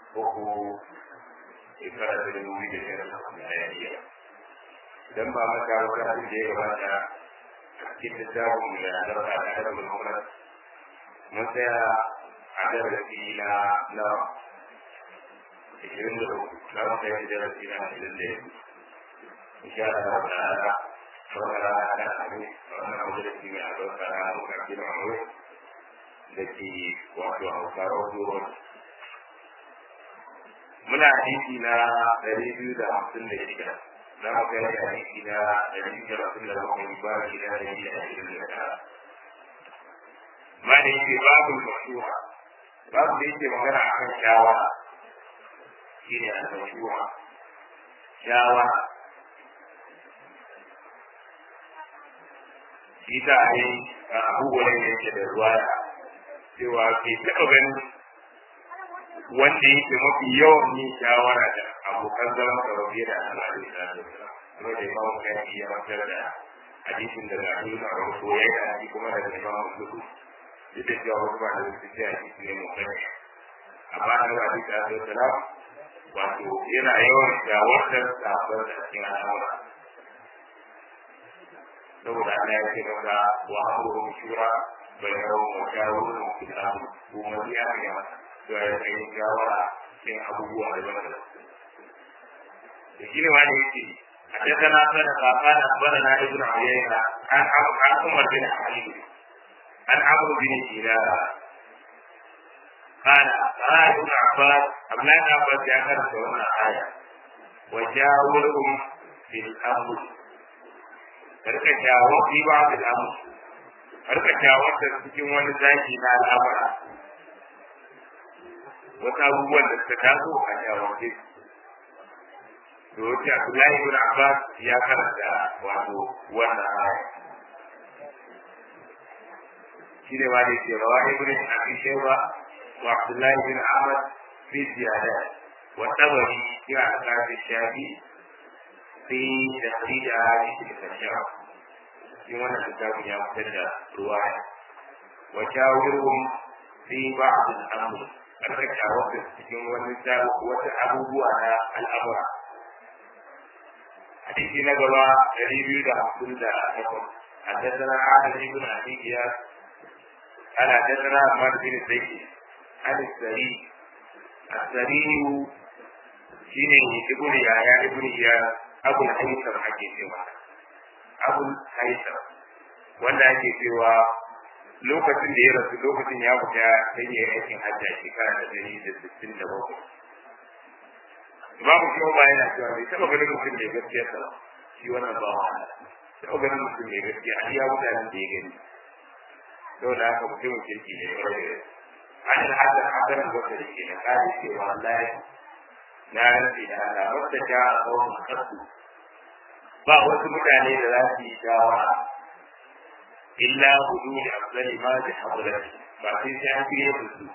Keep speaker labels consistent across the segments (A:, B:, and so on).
A: uku shekara ta dubu biyu da shirin miliyariya idan ba maka wata da ya gabata cikin littafin da ya zarta a kasar mulmurar mun tsaya a darasi na na ishirin da uku na wata yin darasi na ashirin da yanzu insha Allah ta'ala wannan rana ta abu wannan abu da ke mai albarka na mukarfi na aure da ke wato hausawa zuwa muna hadisi na ɗari biyu da hamsin da shida na magana da hadisi na ɗari biyu da hamsin da bakwai ba shi na ɗari da ashirin da tara ma da yake babu mashura babu da yake magana a kan shawara shi ne al-mashura shawara shi ta ne abubuwan da yake da ruwaya cewa ke taɓa ganin wanda yake mafi yawan yin shawara da abokan zaman da rabe da Allah da ya da kuma da imam kai ya matar da hadisin da ga nuna a wasu ya yi hadisi kuma da imam Muslim duk da cewa wasu ba da su ce hadisi ne mun kai amma da hadisi da sallam wato yana yawan shawartar sabon da cikin al'amura saboda Allah ya ce maka wa amruhum shura bainahum wa shawruhum fil amr kuma ya ga masa cewa ya kai shawara cikin abubuwa da ba da da shi ne wani yake حدثنا صدق قال اخبرنا ابن عيينه عن عن عمر بن حبيب عن عمرو بن دينار قال قال ابن عباس ابن عباس يا كرم wannan aya وجاورهم في الامر karka jawo fi ba da al'amur karka jawo da cikin wani zaki na al'amura wasu abubuwan da suka taso a jawabe to wace Abdullahi ibn Abbas ya karanta wato wannan aya shi ne ma da ke rawa ibn Abi Shayba wa Abdullahi ibn Ahmad fi ziyada wa tabari ya akafi shafi fi tafsida hadisi al-shara shi wannan kitabun ya fitar da ruwaya wa shawirhum fi ba'd al-amr karkata wata cikin wani wata abubuwa na al'amura. Hadisi na gaba ɗari biyu da hamsin da takwas. حدثنا عادل بن ابي اياس قال حدثنا عمار بن زيد عن السري السري شيني ابن يحيى ابن اياس ابو الهيثم ake cewa abu haitham wanda ake cewa lokacin da ya rasu lokacin ya fita sai ya aikin hajji a shekara ta dari da sittin da bakwai. Babu shi ba yana cewa bai taɓa ganin mutum mai gaskiya sa shi wannan ba wa taɓa ganin mutum mai gaskiya a iya mutanen da ya gani. Sau da haka mutumin kirki ne ya rage. An yi hajjar hajjar wata da ke na kare cewa wallahi na rantsi da Allah wata ta a tsawon kasu. Ba wasu mutane da za su yi shawara illa hudu da afdali ma da haɗurar ba sai sai an fiye da su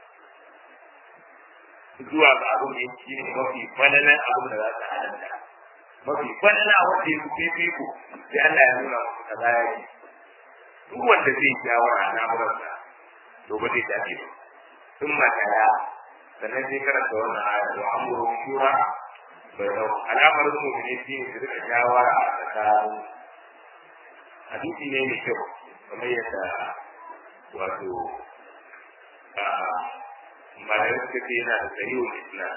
A: zuwa ga abin da yake ne mafi falalan abin da za su halatta mafi falala wanda ya fi fiko sai Allah ya nuna musu kaza ya yi duk wanda zai shawara na murarsa to ba zai dace ba sun makaya sannan sai karanta wannan aya wa amuru shura bai dau alamar mu'mini shi ne su rika shawara a tsakanin hadisi ne mai kyau kamar yadda wato malayar suka ce yana da tsayuwar islam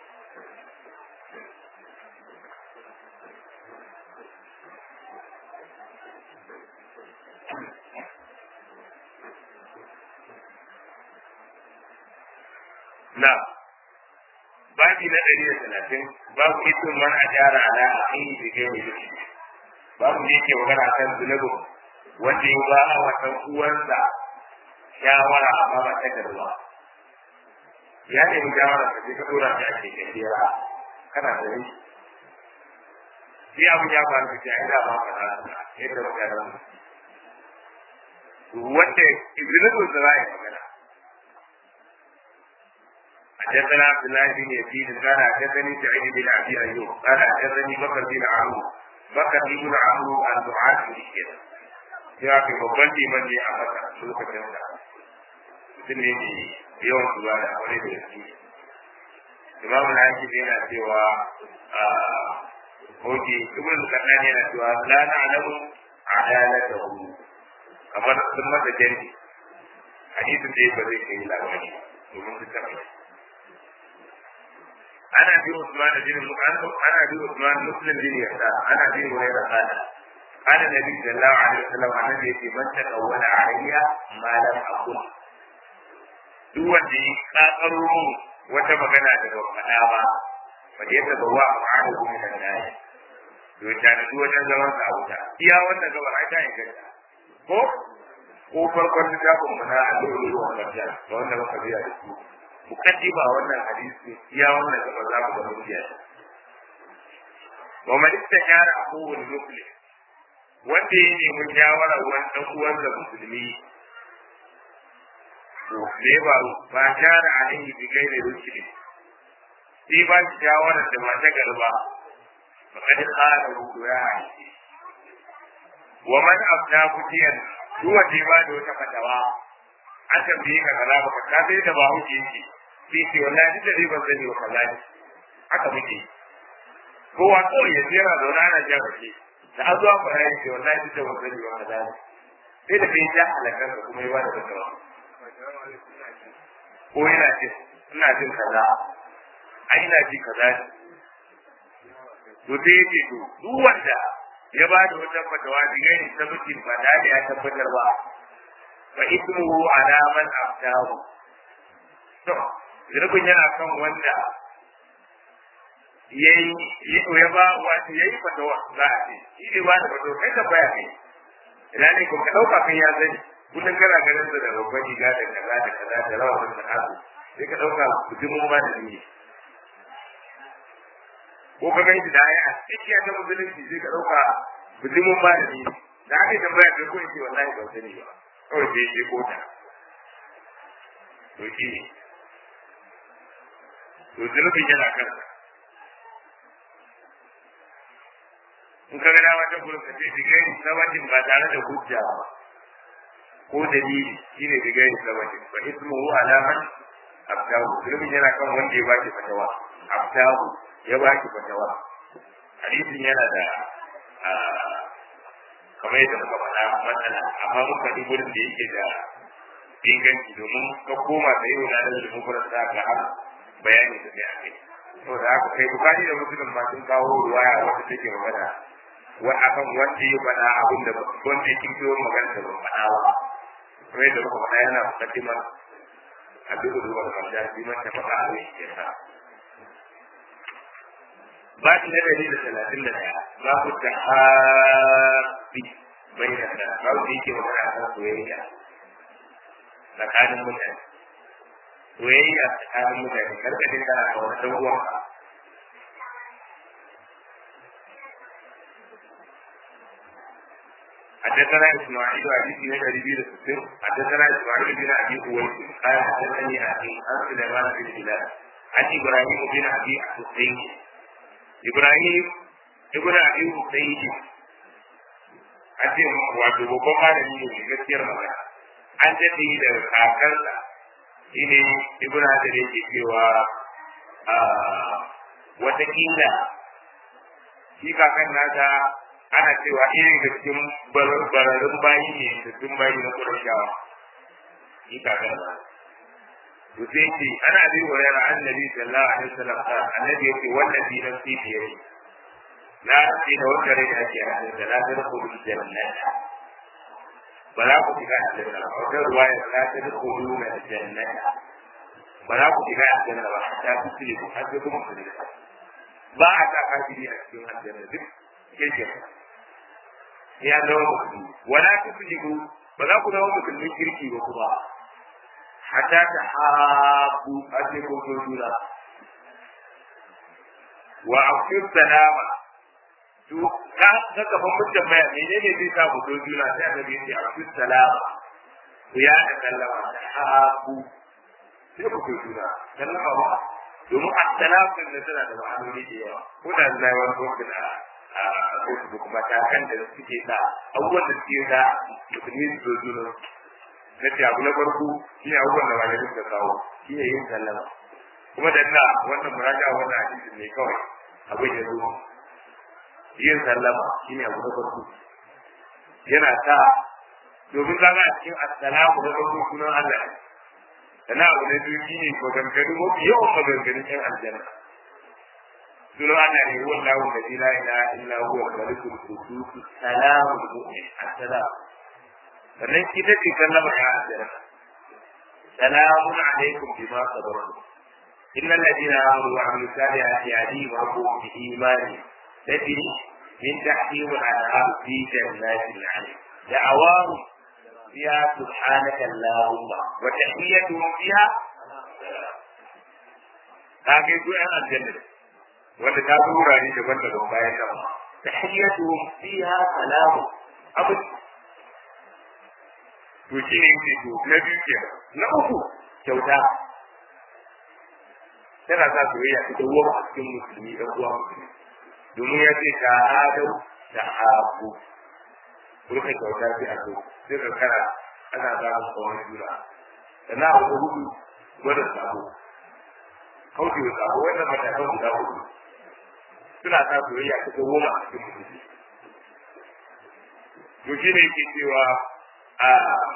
A: na babi na ɗari da talatin babu isin man a gyara ala a kan yi da gani da shi babu da yake magana kan zunubin wanda ya ba a watan uwansa shawara amma ba ta garba ya nemi shawara ka je ka dora shi a keken jera kana da ni shi abu ya faru da shi a ina ba ka da yadda ba ka da wanda zunubin da za a yi magana حدثنا عبد الله بن يزيد قال حدثني سعيد بن ابي ايوب قال حدثني بكر بن عمرو بكر بن عمرو عن دعاء الشيخ ya fi babban liman ne a maka lokacin da mutum ne mai yawan zuwa da aure da yake imam al-hakim yana cewa oke ibn al-qadani yana cewa la na'lamu adalatahu kamar sun masa jari hadisin da ba zai kai labari domin su taɓa ana bi Usman bin ana bi Usman Muslim bin Yasa ana bi Hurairah kana kana Nabi sallallahu alaihi wasallam annabi yace man taqawwala alayya ma lam aqul duk wanda ya kakaro mu wata magana da ba faɗa ba ba da yadda ba wa ma'ana min an-nas to ta da wajen zaman sa wuta iya wannan gabar ai ta inganta ko ko farkon littafin mu na alƙawari wa barka da wanda muka biya da su mukaddima wannan hadisi iya wannan gabar za mu ga mutiya wa man istashara aqul muslim wanda ya nemi shawara wani dan uwan da musulmi to ne ba ba shara alaihi bi gairi rushdi sai ba shawara da ba ta garba فقد قال ya ومن أبنى فتيا هو جيبان وتفتوى an tambaye ka kaza ba ka sai da ba huke yake sai ce wallahi duk da dai ban sani wa kaza ne haka muke kowa kawai ya jera da wani ana jan rake da an zuwa fara yake wallahi duk da ban sani wa kaza ne sai da bai ja halakar ka kuma ya bada fatawa ko yana jin ina jin kaza ai ina ji kaza ne to sai ya ce to duk wanda ya ba da wata fatawa da gani ta mutum ba da ya tabbatar ba fa ismuhu ala man aftahu to zirbin yana kan wanda yayi ya ba wato yayi fatawa za a ce shi ne ba da fatawa kai ka baya kai ina ne ko ka dauka kan ya sani kullum kana ganin sa da babban riga da kaza da kaza da rawa da hasu sai ka dauka mutumin ba da ni ko ka gani da ya a cikin ta musulunci sai ka dauka mutumin ba da ni da aka yi tambaya kai ko in ce wallahi ban sani ba kawai sai ya kota to shi ne to zunubin yana kansa in ka gana wata gurin ka ce digari sabatin ba tare da hujja ba ko dalili shine digari sabatin fa ismuhu alaman abdahu zunubin yana kan wanda ya baki fatawa abdahu ya baki fatawa hadisin yana da kamar yadda muka faɗa matsala amma mun faɗi gurin da yake da inganci domin ka koma da yau na da zulumin gurin da ka har bayani da kai akai to da haka kai bukari da musulun ma sun kawo ruwaya wanda take magana wa akan wanda ya faɗa abin da wanda ya kinkiyo magana da ban faɗa ba kamar yadda muka faɗa yana mukaddimar a duk da ruwan kanta shi man ta faɗa abin ya sa ba shi na dari da talatin da ɗaya za ku ta haɓi bai da ta ba ku yake magana a kan soyayya tsakanin mutane soyayya tsakanin mutane karkashin kana a wani ɗan uwanka حدثنا اسماعيل حديث من ابي بن حدثنا اسماعيل بن ابي اويس قال حدثني اخي عن سليمان بن هلال عن ابراهيم بن ابي حسين ابراهيم ابن ابي حسين ake wato babban malami ne mai gaskiyar magana an daɗe da kakarsa shi ne ibn hajar yake cewa watakila shi kakan nasa ana cewa irin da cikin bararrun bayi ne da sun bayi na kurashawa shi kakan nasa to sai ce ana bi wa yara annabi sallallahu alaihi wasallam annabi yake wallahi nafsi bi yadi na ce da wanda rai ake a cikin da na da kudu jannata ba za ku shiga aljanna ba wata ruwaya la ta da kudu na jannata ba za ku shiga aljanna ba ta fi tsiri ku har sai kuma ku ba a sa kafiri a cikin aljanna duk keke ya zama musulmi wala ta fi ba za ku zama musulmin kirki ba kuma hatta ta habu a cikin kotun juna wa akwai salama to ka ka kafa mutum baya menene zai sa ku juna sai annabi ya ce akwai salama ku ya da sallama da habu sai ku ko juna sallama ba domin assalamu din da tana da ma'anoni da yawa ko da zai wani ko da a Facebook matakan da suke sa abubuwan da suke sa musulmi su zo juna na ce abu na farko shi ne abubuwan da malamai suka kawo shi ne yin sallama kuma da ina wannan muraja wannan hadisin ne kawai abin ya zo yin sallama shine abu na farko yana sa domin zaga a cikin assalamu na farko sunan Allah sana abu na biyu shine maganganu mafi yawan maganganun yan aljanna sunan Allah ne huwa Allahu alladhi la ilaha illa huwa al-malikul qudus salamul mu'min assalam sannan ita ce sallama ya aljanna salamun alaikum bima sabartum إن الذين آمنوا وعملوا الصالحات يهديهم ربهم بإيمانهم تجري من تحتهم الأنهار في جنات النعيم دعواهم فيها سبحانك اللهم وتحيتهم فيها هذه دعاء الجنة wanda ta fi wurare daban-daban bayan nan ma tahiyyatuhum fiha salamu abu to shi ne yake to na biyu kenan na uku kyauta tana sa soyayya ta dawo a cikin musulmi dan uwa musulmi domin ya ce ta adau da haku kurka kyauta sai a so sai ka kara ana samun kawai juna sannan abu da hudu gwada sabo kauce wa sabo wannan matakan guda hudu suna sa soyayya ta dawo a cikin musulmi to shi ne yake cewa a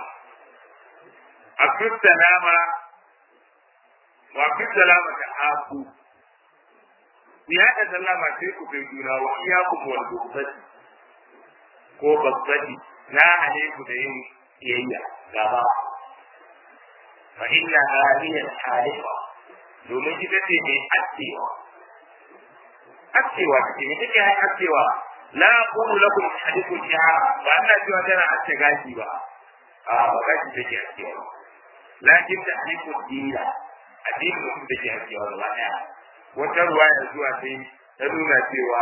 A: a salama wa fi salama ta haku ku yaɗa sallama sai ku kai juna wa iya ku wal gubbati ko babbati na hane ku da yin kiyayya gaba fa inna haliya halifa domin ita ce mai askewa askewa take ne take hai askewa la aqulu lakum hadithun shahara ba ana cewa tana aske gashi ba a ba gashi take askewa lakin ta hadithun dina addinin mutum da ke hakewa gaba ɗaya wata ruwa ya zuwa sai ta nuna cewa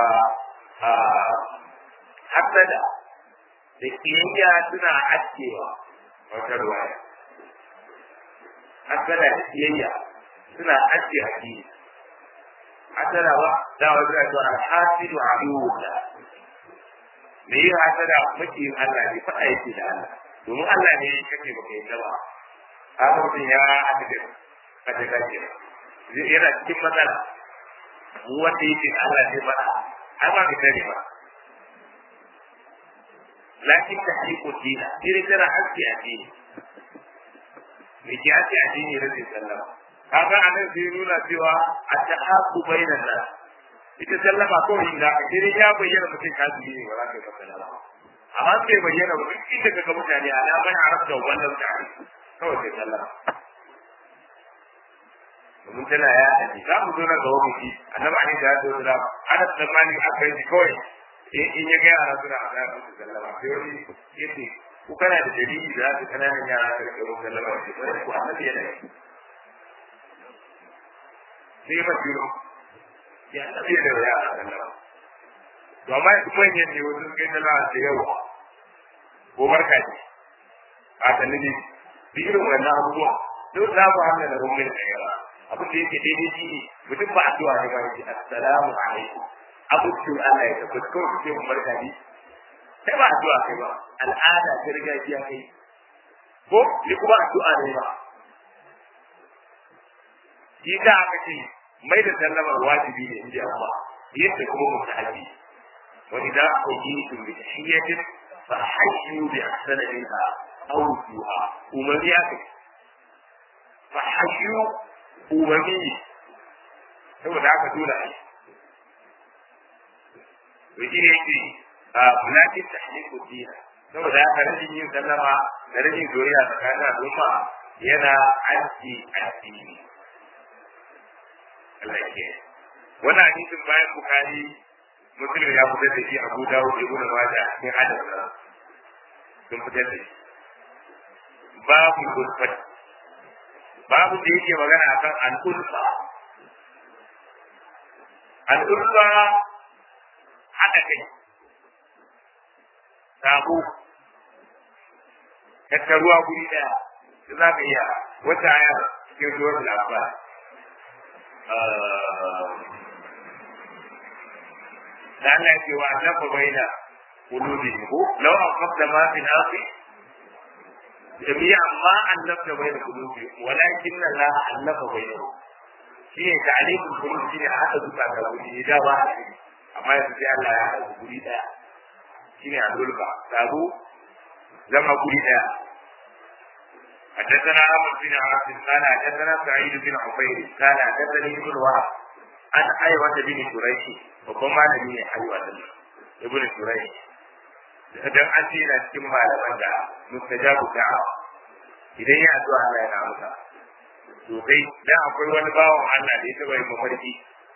A: hasada da kiyayya suna hakewa wata ruwa ya hasada da kiyayya suna haske addini hasada ba da wa zuwa cewa alhasidu aduwwullah me yi hasada makiyin Allah ne faɗa yake da Allah domin Allah ne ya kake baka yi ba haka mutum ya haɗu da a daga ke yana cikin matsala mu wanda yake Allah zai faɗa ai ba ka sani ba lakin ta haƙiƙo dina irin tana haske a dini me ke haske a dini rashin sallama kaga a nan sai nuna cewa a ta haƙu bainan nan ita sallama kawai inda a kiri ya bayyana mutum kafiri ne ba za ka yi masa sallama amma bai bayyana ba duk inda ka ga mutane alaman arabta wannan mutane kawai sai sallama domin tana ya aji za mu zo na gaba mu ci annabi ali da ya zo da ana tsammani aka yi kawai in ya ga yara suna a da su sallama sai wani yace ku kana da dalili da za kananan yara ka rike mu sallama ce ko ku annabi yana yi sai ya faɗi ya annabi yana da yara sallama to amma yanzu manyan ne wasu kai sallama da yawa ko barka ne a sanni bi irin wannan abubuwa duk za mu hana da rumin da yawa abin da yake daidai shi ne mutum ba addu'a ne ba yake assalamu alaikum abucin Allah ya tabbata kawai ku ce mu barka ne sai ba addu'a kai ba al'ada ta gargajiya kai ko ni kuma addu'a ne ba shi da aka ce mai da sallamar wajibi ne inda amma yadda kuma mutahabi wa idan quyitum bi tahiyyatin fa hayyu bi ahsani minha aw ruha umariya kai fa hayyu umarni ne saboda haka dole a yi to shi ne yake a mulakin tahliku dina saboda haka rashin yin sallama da rashin zuriya tsakanin al'umma yana aiki addini Allah ke wannan hadisin bayan bukari muslim ya fitar da shi abu dawud ibn majah cikin hadis sun fitar da shi babu gurfat babu da yake magana akan al'ulfa al'ulfa haɗa kai sabo tattaruwa guri ɗaya da za ka iya wata aya cikin suwar labar da Allah ke wa annafa baina qulubihim ko law aqamta ma fi nasi jami'a ma annabta baina qulubihim walakin Allah allafa bainahum shi ne ta'alifin kuma shi ne a haɗa zuka ga guri da ba a yi amma yanzu sai Allah ya haɗa guri ɗaya shi ne a zulfa sabo zama guri ɗaya حدثنا عمرو بن عاصم قال حدثنا سعيد بن عفير قال حدثني ابن وهب عن حيوة بن شريح وكما نبي حيوة ابن شريح dan an ce yana cikin malaman da mustajabu da'a idan ya addu'a Allah yana amsa to kai dan akwai wani bawan Allah da ya taba yin mafarki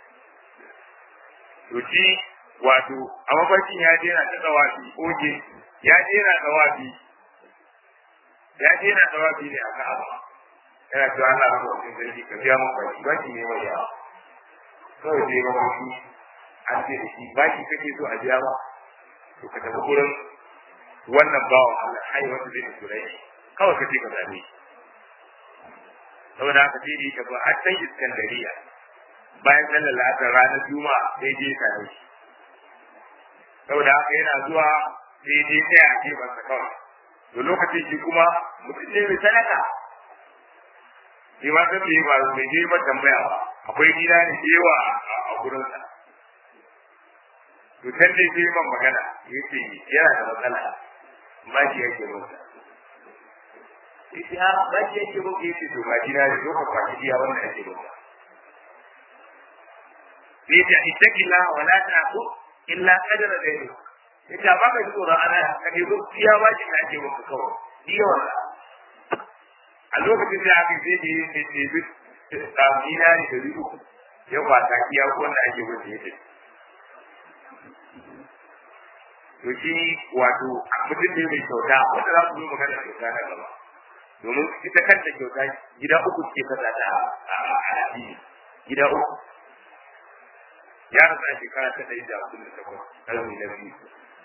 A: to shi wato a mafarkin ya je yana ta tsawafi oge ya je yana tsawafi ya je yana tsawafi ne a Ka'aba yana cewa Allah ya mutu sarki ka biya mun baki baki ne mai yawa kawai je mafarki an ce da shi baki kake so a biya ba to ka tafi gurin wannan bawan Allah hai wanda zai turai kawai ka ce ka zabe saboda haka sai da ba har san Iskandariya bayan sallar la'asar ranar Juma'a sai je ka ne saboda haka yana zuwa sai je sai a gefen sa kawai to lokacin shi kuma mutum ne mai sadaka shi ma san bai ba mai je ba tambaya ba akwai gida ne yawa a gurinsa to can dai sai man magana yace yana da matsala ba shi yake mota yace ha ba shi yake mota yace to ba gida ne ka kwaci iya wannan yake mota yace ittaqilla wa la ta'qu illa qadra dayni yace ba ka tsoro ana ka ne ko iya ba shi da yake mota kawai iya wannan a lokacin da aka sai da yake ce duk tsamina ne da riku ya kwata iya wannan ake mota yake to shi wato mutum ne mai kyauta wanda za su zo magana kyauta na gaba domin ita kanta kyauta gida uku ke kasa ta a addini gida uku ya rasa shekara ta ɗari da hamsin da takwas ƙarni na biyu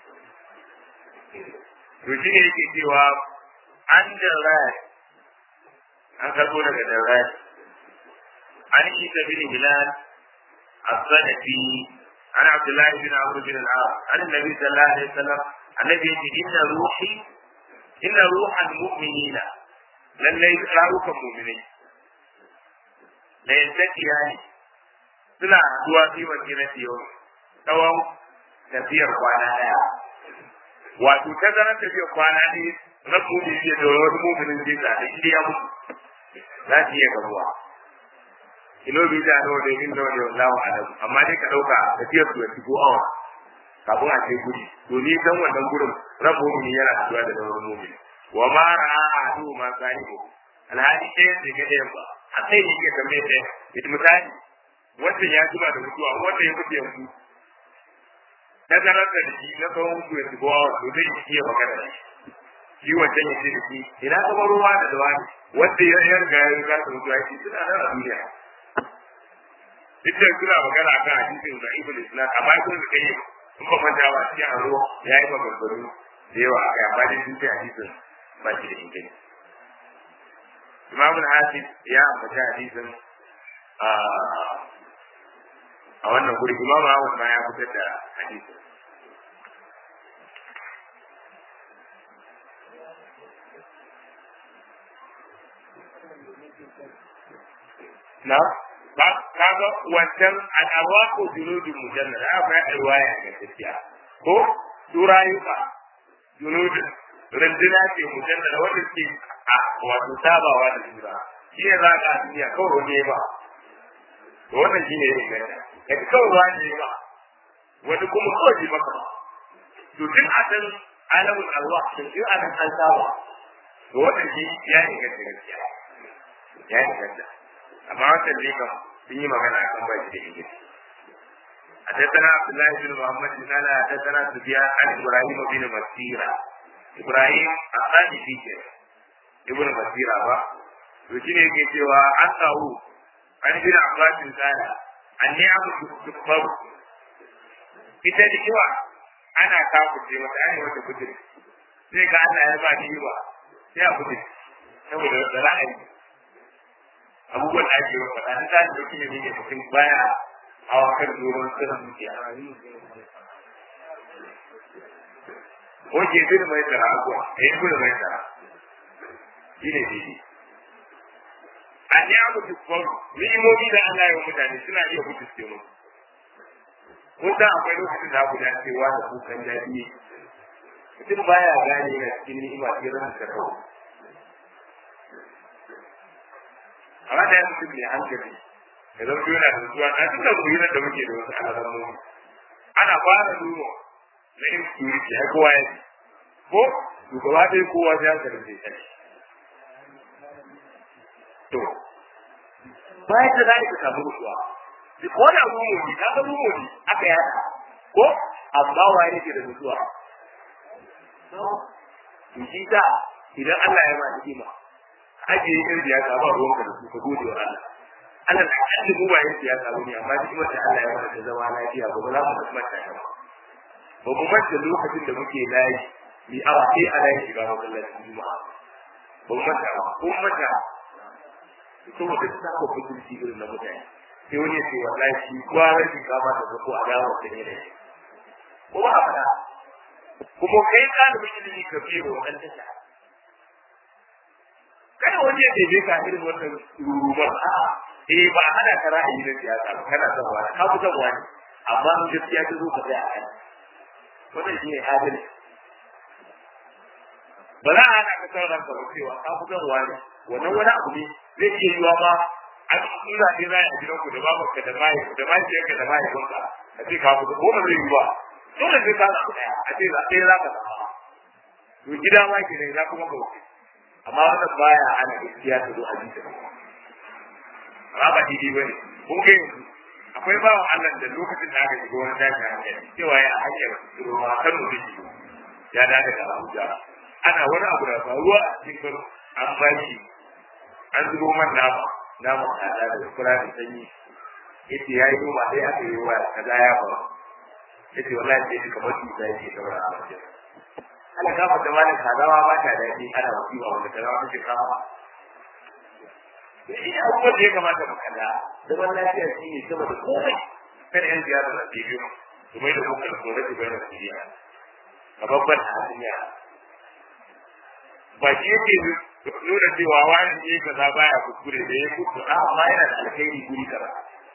A: to shi ne yake cewa an da rai an karɓo daga da rai an yi ta bin hilal a sanafi عن عبد الله بن عمرو بن العاص عن النبي صلى الله عليه وسلم النبي يقول إن روحي إن روح المؤمنين لن يقرأوك المؤمنين لا ينتكي يعني suna haduwa fi wakilati yau tsawon tafiyar kwana daya wato ta zarar tafiyar kwana ne rabu ne ke da wani muminin zai tsada inda ya mutu za su iya gabuwa kilomita nawa ne min nawa ne wallahu alam amma dai ka dauka tafiyar su yanzu ko awa kafin a ce guri to ni dan wannan gurin rabu mumini yana haduwa da sauran mumini wa ma ra'a adu ma sahibu alhali ɗaya da ga ɗayan ba a sai ne ke tambaye ɗaya ita misali wanda ya jima da mutuwa wanda ya mutu yanzu ta zarar da shi na tsawon mutu yanzu ko awa to zai iya magana da shi shi wancan ya ce da shi ina kuma ruwa da dawa ne wanda ya yarda ya riga da mutuwa ya ce suna nan a duniya duk da suna magana kan hadisin da ibn islam amma kun da kai in ba manta ba cikin aro ya yi maganganu da yawa a kai amma dai sun ce hadisin ba shi da inganci imam al-hafiz ya ambata hadisin a wannan guri imam Ahmad ma ya fitar da hadisin na ba ka ga wancan al'arwa ko junudun mujannada akwai alwaya ga tafiya ko turayuka junudun runduna ce mujannada wanda ke a wato sabawa da jura shi ne za ka duniya kawai wani ba to wannan shi ne ya inganta daga kawai wani ba wani kuma kawai ji maka ba to duk a san alamun alwa to duk a san an saba to wannan shi ya inganta gaskiya ya inganta amma wannan ne kam sun yi magana a kan baki da inganta حدثنا عبد الله بن محمد قال حدثنا سفيان عن ابراهيم بن مسيرة ابراهيم الثاني فيك ابن مسيرة با وشين yake cewa an kawo an bin abbasin kana an ne abu tukbar ita da kiwa ana kafuce mata ana wata kudin sai ga Allah ya ba ni ba sai a kudin saboda da ra'ayi abubuwan da ake wa faɗa ta da kuma ne ne mutum baya hawa kan doron sirrin dukiya ko ke bin mai tsara abuwa a yi bin mai tsara shi ne shi an ya mutu kwaro ni'imomi da Allah ya mutane suna iya mutu mu kun san akwai lokacin da guda cewa da kukan daɗi mutum baya gane na cikin ni'ima sai ran da kawo amma da yanzu mutum ne hankali ya zama yana da zuwa na cikin zuwa da muke da wasu alamomi ana fara duba na insecurity ai kowa ya ko shugaba dai kowa ya ga da zai to bayan da zai ka samu ruwa ko da rumuni ka ga rumuni aka yada ko amma waye yake da mutuwa to shi da idan Allah ya ba ni'ima aje yin siyasa ba ruwanka da su ka gode wa Allah Allah da kalli mu bayan siyasa ba ne amma ni'imar da Allah ya ba da zama lafiya ba ba za mu kuma ta ba ba mu manta lokacin da muke layi mi awa sai a layi shiga masallacin juma'a ba mu manta ba ko manta saboda ta saba kusurci irin na mutane sai wani ya ce wallahi shi kwarar shinkafa da zako a dawo da ne da shi ko ba a faɗa kuma kai ɗalibin ilimi ka fiye wa wannan tasha kada wani ya ɗebe ka irin wannan rurumar a'a eh ba a hana ka ra'ayi na siyasa ba kana son wani ka fi son wani amma in gaskiya ta zo ka tsaya a kai wannan shi ne adalci ba za a hana ka son ranka ba cewa ka fi son wani wannan wani abu ne zai iya yiwa ma an tsira ne za a gidanku da babanka da mai da mahaifiyarka da mahaifinka a ce ka fito ko ba zai yi ba dole sai ka zaɓi ɗaya a ce za ɗaya za ka zaɓa to gida ma ke ne za kuma ka wuce amma wannan baya ana gaskiya ta zo a jita amma ba daidai ba ne kun ga yanzu akwai bawan Allah da lokacin da aka shiga wani tashi hankali cewa ya hanyar ruwa kan da shi ya dace da Abuja ana wani abu da faruwa a cikin an bashi an zubo man nama nama tsada da kura da sanyi yace yayi noma sai aka yi wa kaza ya faru yace wallahi sai kamar su sai ke saura a wajen Allah ka fata malin kazawa ba ta daɗi ana wasiwa wanda kazawa take kama shi abubuwan da ya kamata mu kalla zaman lafiya shi ne sama da komai kada yan ziyara da ke biyu su mai da kuma gore su bayan siriya a babban hasiya ba shi yake nuna cewa wani ne kaza baya kuskure da ya kuskure a amma yana da alkhairi guri kaza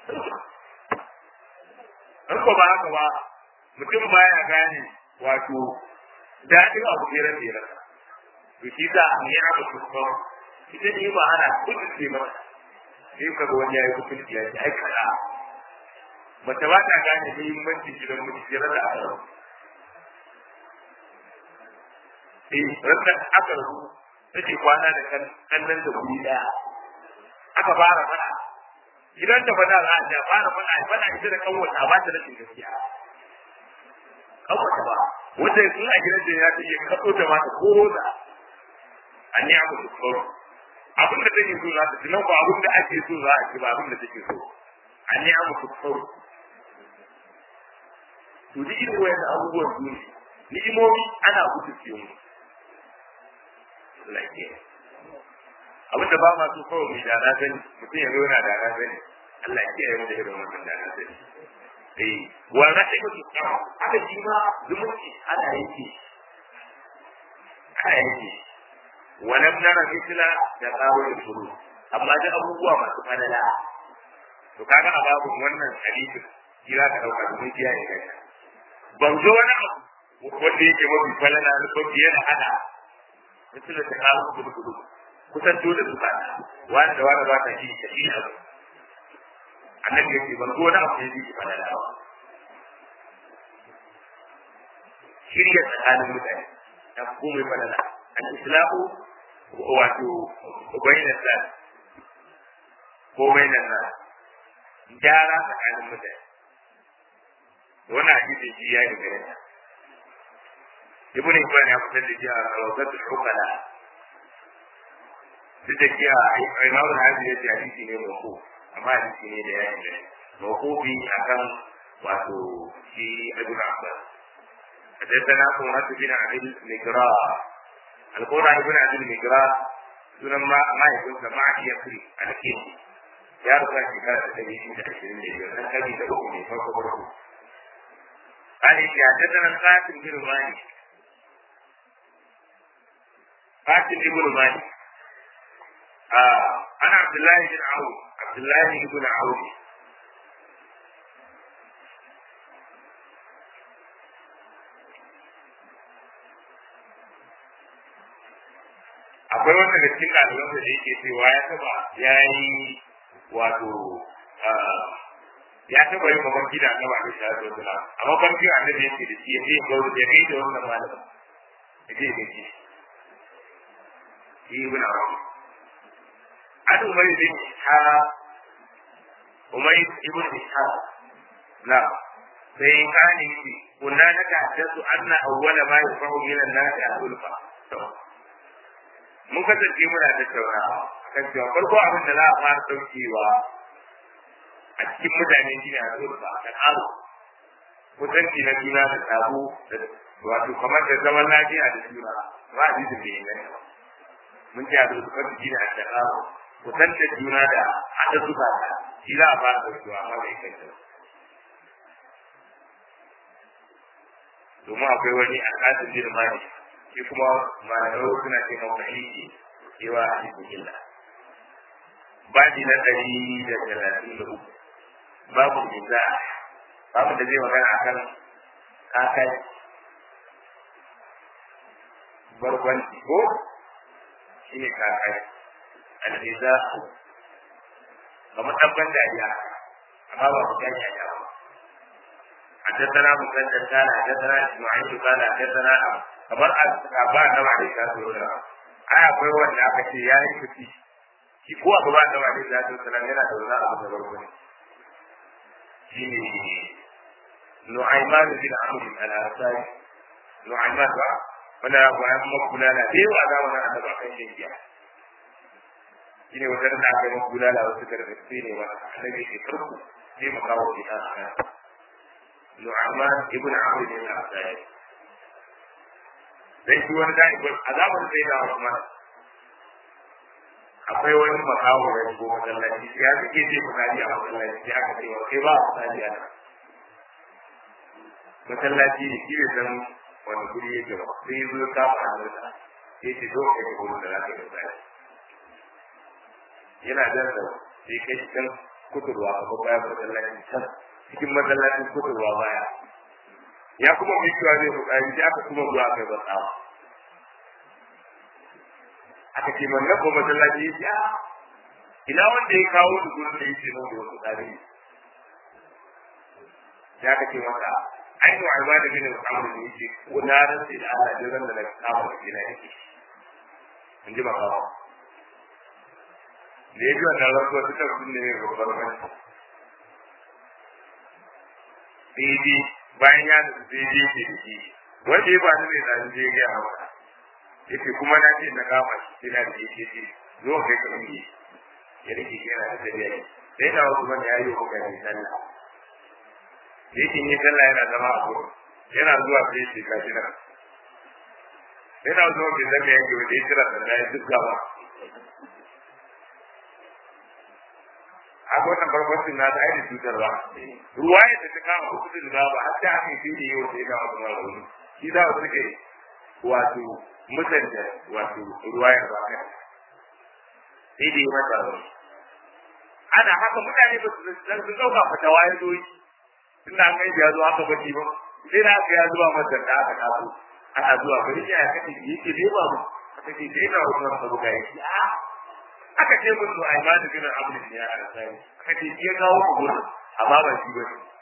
A: in ko ba haka ba mutum baya gane wato daɗin abu ne ran da to shi za a yi abu kuskure ita ne ba ana kudin mata sai ka ga wani ya yi kudin ya ce ai kaza mace ba ta gane muhimmancin gidan miji sai da aka rabu eh randa aka rabu take kwana da kallon da guri daya aka fara mana gidan da bada za a ja fara mana fada ita da kanwata ba ta rashin gaskiya kanwata ba wanda in a gidan da ya ta iya kaso da mata ko roza an yi abu su abin da take so za ta ci nan ba abin da ake so za a ci ba abin da take so an yi abu su kawo to duk irin wayan abubuwan su ne ni'imomi ana gudu ce mu abin da ba ma so kawai mai dana sani mutum ya zo yana dana sani Allah ya kiyaye mu da irin wannan dana sani eh wa rahimu kawo haka shi ma zumunci ana yanke ana yanke ولم نرى مثل تقاول الفروض amma da abubuwa masu fadala to kaga a babu wannan hadisi kira ka dauka mun kiya ne kai ban zo wani abu wanda yake mafi falala da mafi yana hada misali ta kawo kudu kudu kusan dole su fada wani da wani ba ta shi ta shi abu annabi yake ban zo wani abu da yake falala ba shirya tsakanin mutane ta komai falala al-islamu wato bainan nas ko bainan nas gyara tsakanin mutane wannan hadisi shi ya yi gare ta ibn ibn ya fitar da shi a rawatul hukala duk da kiya imam al-hadi ya ce hadisi ne mako amma hadisi ne da ya yi gare mawqufi akan wato shi ibn abbas حدثنا قرة بن عبد المقراء القرى ابن عبد المقراء sunan ma mahaifinsa ma iya kuri a cikin ya rusa shekara ta ɗari shida ashirin da biyar nan kabi da uku ne farko farko قال يا حدثنا القاسم بن مالك قاسم بن مالك ana abdullahi bin awu abdullahi ibn awu akwai wanda da cikin ɗaliban da yake cewa ya taba ya yi wato ya taba yin mafarki da annaba da shi da wasu a mafarki annabi yake da shi ya je ga ya kai da wannan malamin ya je da shi shi ibn arabi an umar bin ha umar ibn ishaq na sai kani kunna na tahaddathu anna awwala ma yafahu min an-nas al-ulfa mun kasance muna tattaunawa kan cewa farko abin da za a fara daukewa a cikin mutane shi ne a zurfa a kan aro kusanci na juna da tabo da wato kamar da zaman lafiya da juna ba a jikin da yin mun ce a zurfa shi ne a kan aro kusantar juna da haɗa zuba ta shi za a fara daukewa amma bai kai ta domin akwai wani al'adun jirmani shi kuma malamai suna ce mawuyi cewa a cikin illa babi na ɗari da talatin da uku babu jiza babu da zai magana a kan kakai barkwanci ko shi ne kakai aljiza kamar ɗabban dariya amma ba ku gani a yawa حدثنا مسدد قال حدثنا اسماعيل قال حدثنا kamar a ba na ba da shafi wani ai akwai wanda aka ce ya yi fiti shi ko a gaba da wani da ta sanar yana da wani abu da barko ne shi ne nu'ayman bin amr al-ansari nu'ayman ba wanda ya goya kuma kula da da yawa da wannan annaba kan jinkiya shi ne wanda da aka yi kula da wasu gargaɗi ne wa annabi ke farko sai mu kawo shi ta nu'ayman ibn amr al-ansari dan shi wani dai ba azabar sai da Usman akwai wani makawo da ko masallaci ya suke ce misali a masallaci ya aka ce wa kai ba misali a nan masallaci ne shi ne san wani guri yake ba sai zo ka fa da sai ce zo kai ko da zaka yi misali yana da sai kai can kuturwa a ko bayan masallaci can cikin masallacin kuturwa baya ya kuma mai cewa zai fukari sai aka kuma zuwa kai ba tsawa aka ce man na ko masallaci ya ce ina wanda ya kawo da gurin da yake nan da wasu tsari ya aka ce masa ai to alba da gina samu da yake ko na rantsi da Allah da ran da na kawo da gina yake in ji ba kawo da ya ji wannan rantsuwa ta tabbin ne mai babbar manci sai dai bayan ya nufi sai dai yake da shi wanda ya ba ni mai zanen zai gaya maka yake kuma na ce na kama shi sai na da yake ce zo kai ka yi ya rike shi yana da tafiya ne sai na wasu mana ya yi wa mutane sallah yake yi sallah yana zama a gurin yana zuwa sai ya ce ka shi nan yana zuwa bai zama yake wanda ya kira sallah ya duk gaba a wannan farkon na da ainihin cutar ba ruwa ya ta kama hukumin da ba har ta ake fi da yau sai ga wasu mara shi za su suke wato mutunta wato ruwa ya ba kai sai da yi mata rauni ana haka mutane ba su san su dauka fatawa ya zo yi tunda an kai ya zo haka baki ba sai na aka ya zuwa masa da aka kaso ana zuwa bari ya kace yake bai ba mu aka ce sai na wannan sabu ga yake aka ce musu ai ma da gina abu ne ya ana sai aka ce ya kawo ku gurin amma ba shi ba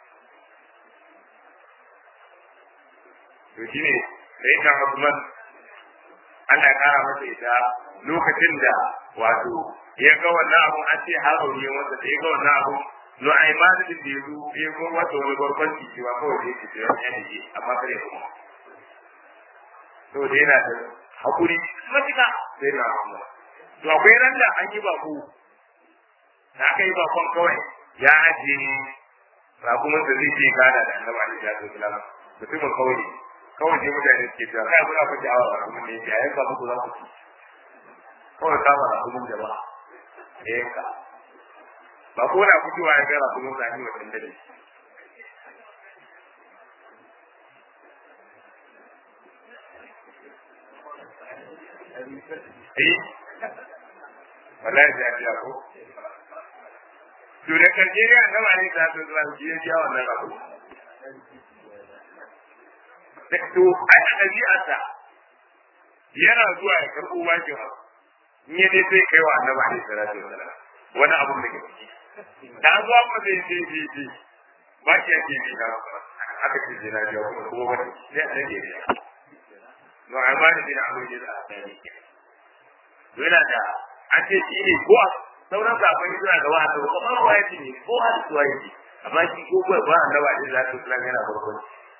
A: to shine sai ka Usman Allah ya kara masa ita lokacin da wato ya ga wannan abu an ce haro ne wanda da ya ga wannan abu no ai ma da da yazo ya ga wato wani barkwanci cewa kawai da yake cewa ya ne amma kare kuma to da yana da hakuri matuka sai na Allah to akwai ran da an yi bako da aka yi bakon kawai ya ajiye rakumin da zai je gada da annabi alaihi salatu wasalam mutumin kawai kawai sai mutane suke cewa kai muna fa jawa rakumin ne ya yanka muku za ku ci kawai kama rakumin jama'a ya yanka ba ko na fitowa ya ga rakumin zani wa dandali eh wallahi sai a biya ko to da karshe ne annaba ne ta so zuwa shi ya biya wannan abu to a ɗabi'arsa yana zuwa ya karɓo bakin abu in ya dai sai kai wa annaba ne salatu wasalam wani abu da ke ciki da zuwa kuma zai je je je ba ki yake bi na aka ce je na biya kuma kuma wani sai a rage biya no amma ne bin abu ne da asali yana da an ce shi ne ko sauran kafin suna da wa'anda ba kuma ba ya ne ko har su yi amma shi ko ba ba annaba ne za su tsara yana farkon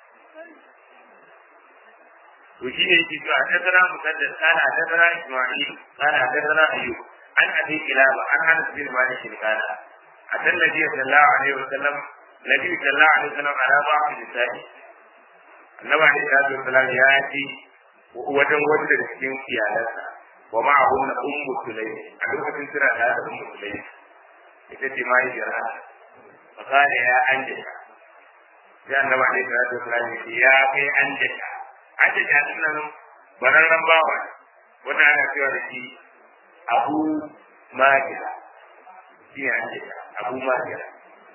A: to shi ne yake cewa haddathana musaddad kana haddathana isma'il kana haddathana ayyub an abi kilaba an anas bin malik kana atan nabi sallallahu alaihi wasallam nabi sallallahu alaihi wasallam ala ba'd nisa'i annabi alaihi salatu wasallam ya ci wajen wanda da cikin iyalansa wa ma'ahum ummu sulaym a lokacin suna da ummu sulaym ita ce mai jira fakale ya anjaka sai annabi alaihi salatu wasallam ya kai anjaka ake jami'in nan bararren bawa wannan ana cewa da shi abu magira shi ne ake abu magira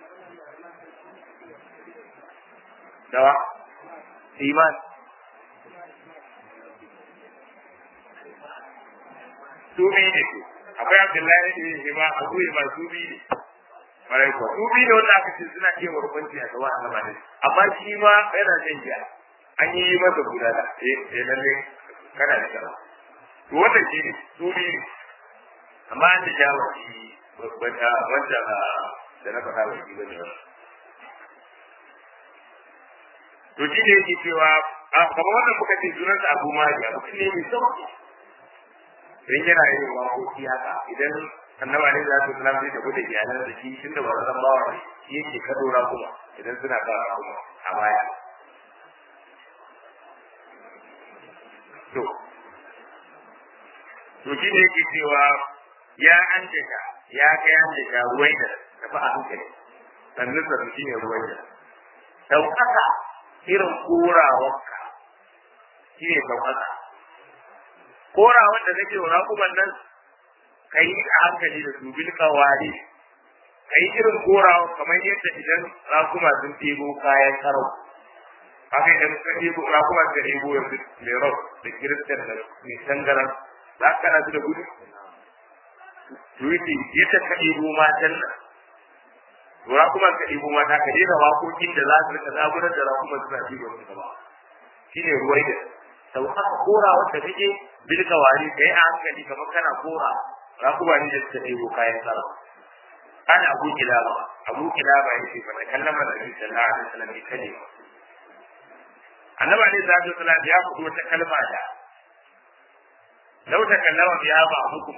A: dawa iman su biyu ne su akwai abdullahi ne shi ma abu ne ma su biyu ne Marai kuwa, su biyu ne wanda aka ce suna iya warkwanci a gaba a gaba ne, amma shi ma yana jan giya. an yi masa guda da eh lalle kana da kana to wannan shi ne su ne amma an da jawo shi wanda wanda da na faɗa bai bane ba to shi ne yake cewa kamar wannan muka ce sunansa Abu Mali abu ne mai sauki dan yana yin waƙoƙi haka idan annaba ne za su sanar da gudu iyalan da shi tunda ba zan bawa shi yake kadora kuma idan suna fara kuma a baya to to shi ne yake cewa ya an daga ya kai an daga ruwai da tafi a hankali sannan sa shi ne ruwai da ɗaukaka irin korawarka shi ne ɗaukaka korawar da nake wa raƙuman nan ka yi a hankali da su bil kawari ka yi irin korawa kamar yadda idan raƙuma sun ɗebo kayan karau haka idan ka ɗebo ra kuma ka ɗebo yanzu mai rau da kiristan da mai tangaran za ka kana su da gudu Tuwiti yadda ka ɗebo matan nan to ra kuma ka ɗebo mata ka daina waƙoƙin da za su rika zaburar da ra kuma suna ɗiba su gaba shi ne ruwai da sau haka kora wanda kake bilka wari ka yi a hankali kamar kana kora ra kuma ni da suka ɗebo kayan sarra ana abu kilaba abu kilaba ya ce fa da kallama da Nabi sallallahu alaihi wasallam bi kalima annabi alaihi salatu wasallam ya faɗi wata kalma da lau ta kallama biya ba hukum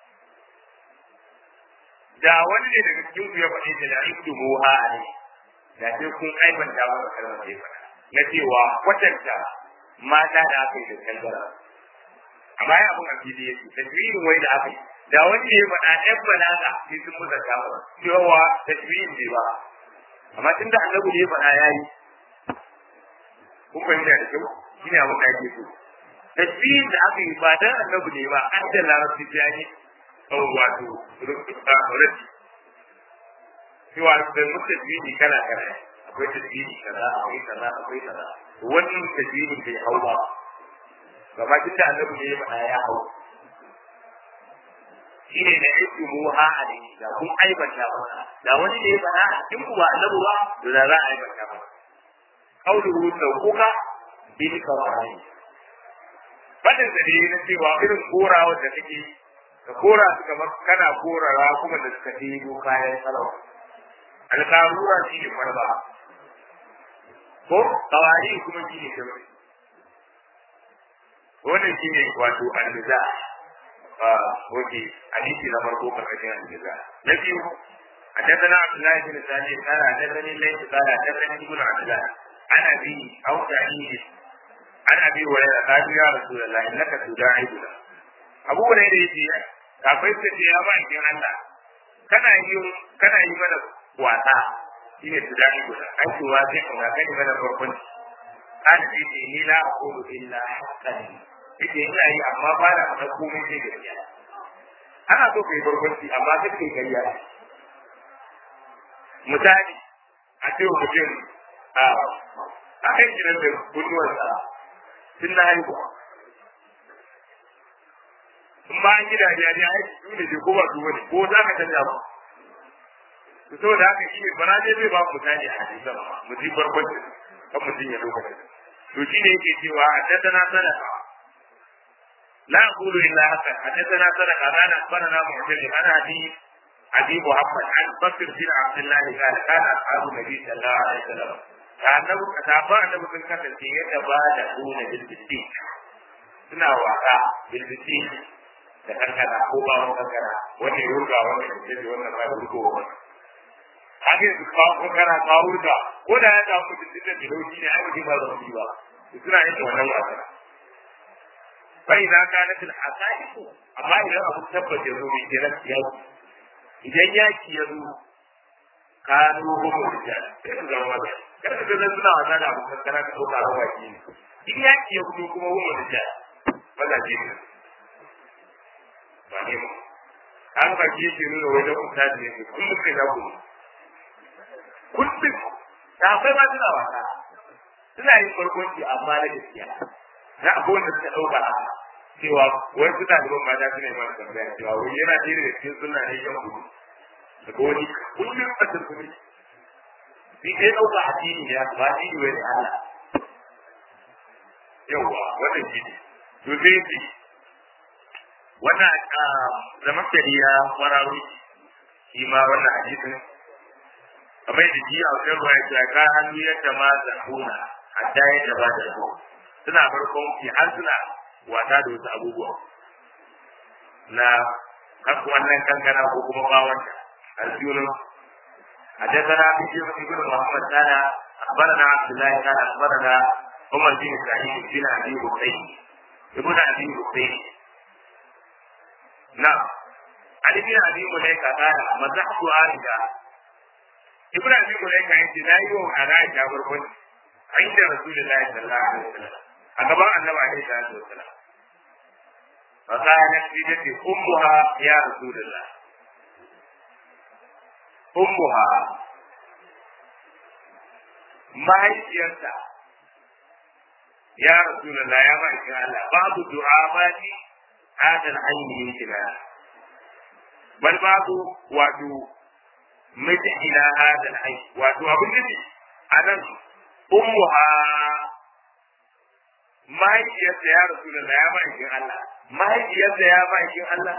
A: da wani ne daga cikin ku ya faɗi da da ibdu muha alai da sai kun aibanta wa kalmar da ya faɗa na cewa kwatanta mata da aka yi da kangara amma ya abun afili yake tasbihin wai da aka yi da wani ya faɗa ɗan balaga sai sun musa kama cewa tasbihin bai ba amma tun da annabi ne ya faɗa ya yi kun fahimta da kyau shi ne abin da ake so tasbihin da aka yi ba dan annabi ne ba an da larabci ta yi wato rashi cewa da mutu tasbihi kala kala akwai tasbihi kaza akwai kaza akwai kaza wannan tasbihin bai hau ba gaba tun da annabi ne ya faɗa ya hau shi ne da yake muha a da da kun aibanta ba da wani ne ya faɗa in ku ba annabi ba to da za a aibanta ba kauluhu sauƙuka bil kawai fadin da ne na cewa irin korawa da kake ka kora su kamar kana korara kuma da suka ɗebo kayan sarau alƙarura shi ne farba ko kawai kuma shi ne kamar wannan shi ne wato almiza wace hadisi na farko karkashin almiza na biyu حدثنا عبد الله بن سعيد قال حدثني الليث قال حدثني ابن عبد الله عن ابي او سعيد عن ابي هريره قال يا رسول الله انك تداعبنا abu hurairah yace akwai ta ce ya ba kin Allah kana yi kana yi mana wasa shine tudaibuna ai to wa sai kuma kai mana farkon an ce ni la aqulu illa haqqan yake ina yi amma ba na faɗa komai sai gaskiya ana so kai barkwanci amma kai kai kariya misali a ce wa mutum a a kan gidan da kunnuwarsa tun na haihuwa in ba an gida ya ne aiki su ne ko ba su wani ko za ka canja ba to saboda haka shi ne bana ne zai ba mu misali a hadisan mu ji barkwanci kan mutum ya lokacin to shi ne yake cewa a tattana sadaka لا أقول إلا حسن حدثنا صدق قال أخبرنا معتمد عن أبي أبي محمد عن بكر بن عبد الله قال كان أصحاب النبي صلى الله عليه وسلم كأنه أتابع أنه من كثر يتبادلون بالبسيط suna wasa bilbisi da kankana ko ba wani kankana wani ya wurga wani ya ce wannan ba da wurga wani haka yanzu kawo kankana kawo wurga ko da ya samu mutum da bilauci ne ai mutum ba zama ba suna yin wannan wasa فإذا كانت الحقائق أما إذا أبو تبت يزوم إجراء يوم إذا يأتي يزوم كانوا هم الرجال كيف زمان كيف زمان سنة وزانا أبو تبتنا كتوقع هو أجين إذا يأتي يزوم كما هم الرجال ماذا جينا فهمت an ba ke shi nuna wajen mutane ne kullum kai za ku kullum ta akwai ma suna wasa suna yin farkonci amma na gaskiya na abubuwan da suka ɗauka a cewa wai su ɗaliban mata su ne ma da tambaya cewa wai yana ɗaya daga cikin suna ne yan kudu daga wani kullum a turkuni shi dai ɗauka addini ne ba addini wai ne Allah yawwa wannan shi ne to sai ce wannan zaman ya kwararo shi ma wannan hadisin kamar da ji a wajen ruwa ya ka hannu yadda ma zahuna hatta yadda ba da ruwa suna farkon ki har suna wasa da wasu abubuwa na kasu wannan kankana ko kuma bawon aljunu حدثنا بشير بن محمد قال اخبرنا عبد الله قال اخبرنا عمر بن سعيد بن ابي بكير ابن ابي بكير نعم علي بن ابي مليكه قال مزحت عائشه ابن ابي مليكه عندي لا يوم على عائشه بركن عند رسول الله صلى الله عليه وسلم a gaban annabi alaihi salatu wasalam fa kana fi ummuha ya rasulullah ummuha mahaifiyarta ya rasulullah ya ba shi Allah babu du'a ba ni hada al-ayni yake bal babu wato miji ila hada al-ayni wato abin da anan ummuha mahaifiyarsa ya rasu da ya ma'aikin Allah mahaifiyarsa ya ma'aikin Allah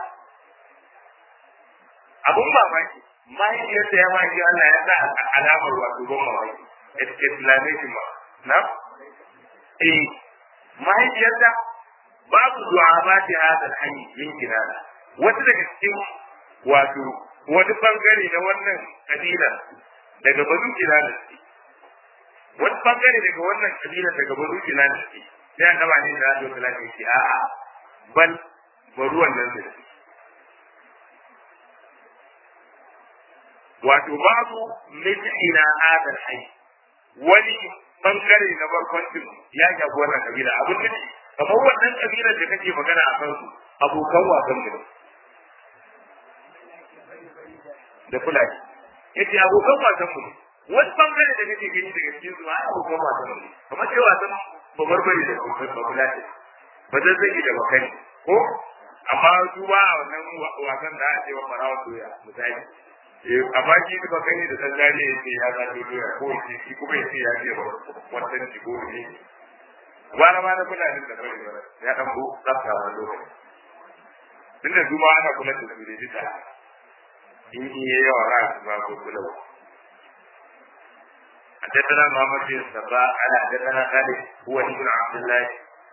A: abun mamaki mahaifiyarsa ya ma'aikin Allah ya sa alamar wato ban mamaki exclamation ma na eh mahaifiyarsa babu du'a ba ta hada hanyar yin kinana wata daga cikin wato wani bangare na wannan kabila daga bazu kinana wani bangare daga wannan kabila daga bazu kinana ce sai an gaba ne da Allah ta lafiya ce a'a bal bari wannan da wato babu mithina hadal hayy wani bangare na barkwancin ya shafi wannan kabila abin da kamar wannan kabila da kake magana a kan su abokan wasan mu da fulani yace abokan wasan mu wani bangare da kake gani daga cikin su ai abokan wasan mu kamar sai wasan babar bari da kuma babulati ba zai zai da bakani ko amma su ba a wannan wasan da ake wa farawa doya misali amma shi da bakani da sallari ya ce ya zaɓi doya ko shi kuma ya ce ya ce wannan shi ko ne wani ma na fulani da bari bari ya ɗan bu tsafta wani lokaci tunda su ma ana kula da su da jita in iya yawa ra'a su ba ko kula حدثنا محمد بن الصباح قال حدثنا خالد هو ابن عبد الله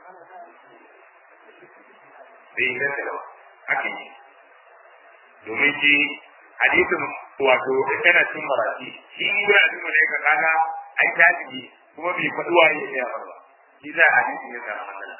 A: bai inganta ba haka yi domin shi hadisin wato tana cin marati shi ne ya abin da ya kaga ai tabi'i kuma bai faɗi wa ya ya ba shi za a hadisi ne da matsala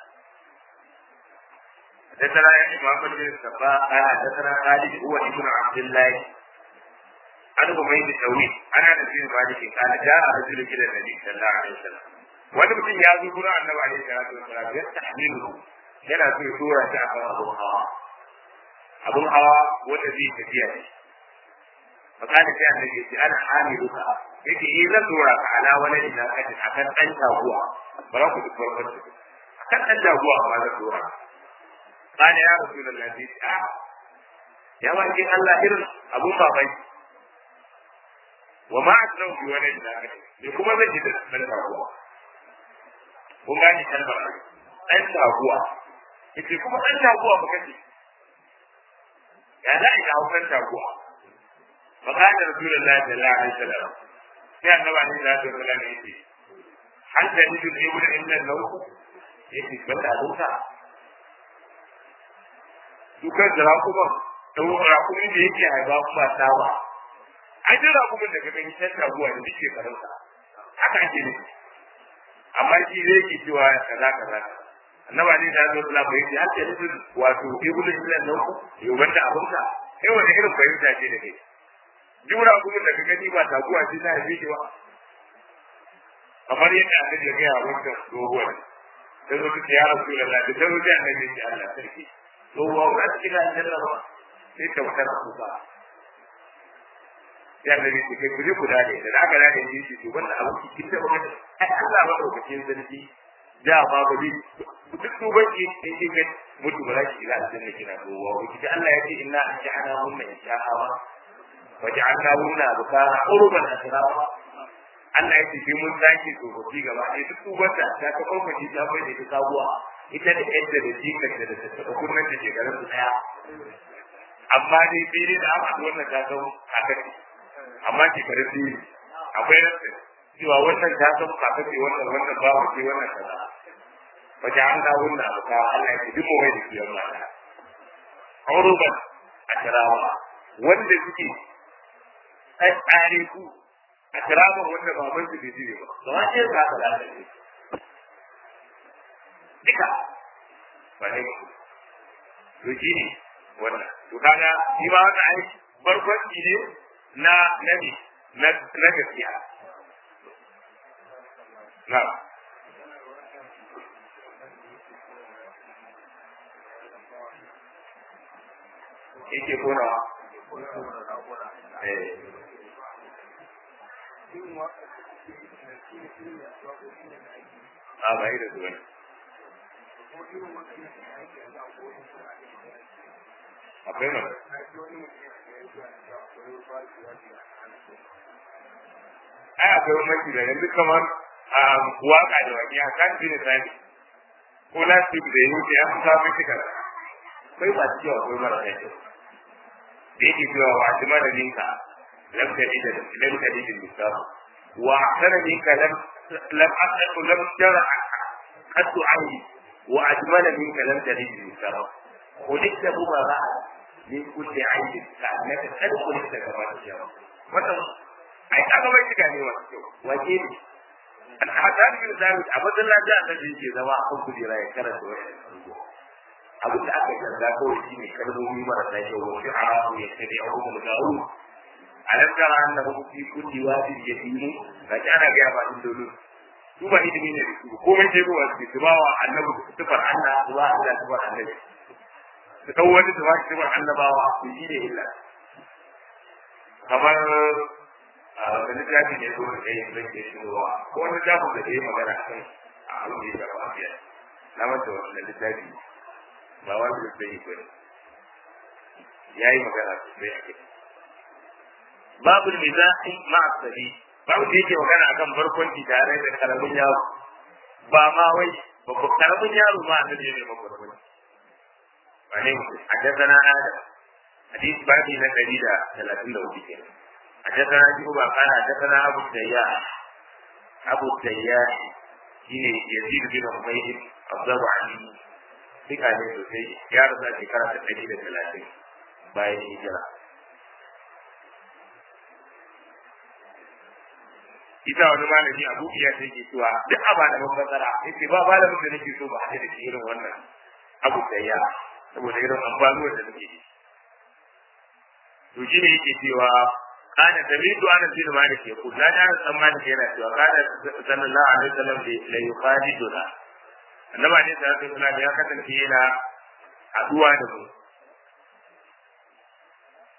A: حدثنا محمد بن الصباح قال حدثنا خالد هو ابن عبد الله an kuma yi tawi ana da cikin maliki kana ja a rajul ila nabi sallallahu alaihi wasallam wani mutum ya zo gurin annabi alaihi salatu wasallam ya tahmilu yana so ya tura shi a kan abu hawa abun hawa wanda zai tafiya ne fakana sai annabi ya ce ana hamiluka yake yi zan dora ka ala wani ina kaji akan dan taguwa ba za ku duk farkon su akan dan taguwa ba zan dora kana ya rasulullahi a ya wajen Allah irin abun babai wa ma asrau bi wani ina kaji ne kuma zan ji da dan taguwa kun gane kalmar dan taguwa yake kuma dan taguwa ba kace ya za a yi haukan taguwa فقال رسول الله صلى الله عليه وسلم يا النبي عليه الصلاه والسلام يجي هل تجد الابل الا النوم يجي بدا دوكا dukan da rakuman da rakumin da yake haifa kuma ta ba ai duk rakumin da kaga yi tanta ruwa da duk shekarunsa haka ake ne amma shi zai ke cewa kaza kaza annaba ne da zuwa Allah bai ce har da duk wato ibulu illa nan yau banda abunka kai wani irin fahimta ce da kai duk rakumin da ka gani ba taguwa ce ta haife shi ba kamar yadda annabi ya gaya wancan tsohuwar ta zo ta ya rasu da lafi ta zo ta annabi ya Allah sarki tsohuwa ba ta kira aljanna ba sai ta wata na kuka ya annabi ce kai kuje ku dade da aka dade ne shi to wannan abu ki kin taba wani ai Allah ba daukakin sarki da ba ba bi duk tuban ki in kin ga mutu ba za ki ila aljanna kina tsohuwa ko ki Allah ya ce inna anja'ana hunna insha'a waja'alna hunna bukara urban asrara Allah ya tafi mun zaki tsofaffi gaba ɗaya duk tubarta ta ta kwakwaci ta bai da ita sabuwa ita da yadda da jikarta da tattaɓa kunnen da shekarun su ɗaya amma dai fili da aka wannan ta san haka ce amma shekarun fili akwai rasa cewa wannan ta san haka ce wannan wannan ba wa ce wannan kaza wace an ga wannan abu ka Allah ya ce duk mai da kiyar mata auruban a kirawa wanda suke tsare ku a kiraman wanda baban su bai jire ba gaba ɗaya za ka lalace duka ba ne to shi ne wannan to kaga shi ma wata ai barkwanci ne na nabi na na gaskiya na yake konawa eh a ba yi da zuwa akwai ma ai akwai wani da yanzu kamar waka da wani a kan jini sani ko na su da yi wuce ya fi samun shi kara akwai ba cewa akwai mara kai da yake cewa wa shi mara ninka lam tadid lam tadid al-misal wa ahsana minka lam lam asqu lam tara qad ayni wa ajmala minka lam tadid al-misal خلقت مبارعة من كل عيب كأنك قد خلقت كما تشاء wannan ai kaga bai shiga ne wa wace ne an hada ni da zamu a masallaci a kan yake zama a kan kujera ya karanta wannan abin da aka yarda kawai shi ne kalmomi marasa kyau wa shi'a'u ya tabi ahum al-ga'u alam tara annahu fi kulli wadin yahimu ga kana ga ba din dole su ba idimi ne su komai sai ruwa su ba wa annabi sifar Allah zuwa Allah sifar annabi su dau wani su ba sifar annabawa su shi ne illa kamar da littafi ne ko da yin zai ke shigowa ko wani littafin da ke magana kan a abin da ya shafa biya na manta wannan littafi ba wani da zai ba ne ya yi magana sosai a kai babu mizahi ma'a sabi babu da yake magana akan barkwanci tare da karamin yaro ba ma wai babban karamin yaro ma a nan ne ma barkwanci ba ne حدثنا آدم حديث بعدي na ɗari da talatin da hudu kenan حدثنا شعبة قال حدثنا أبو التياح أبو التياح shine Yazid bin Umayyad Abdul Ali duka ne sosai ya rasa shekara ta ɗari da talatin bayan hijira ita wani malami abu iya sai ke cewa duk a ba da mafasara yace ba malamin da nake so ba a da irin wannan abu ya saboda irin amfanuwar da nake to shi ne yake cewa kana samitu ana bin malik ya kuda da san malik yana cewa kana sallallahu alaihi wasallam la yuqadiduna annabi ne sallallahu alaihi wasallam ya kasance yana haduwa da mu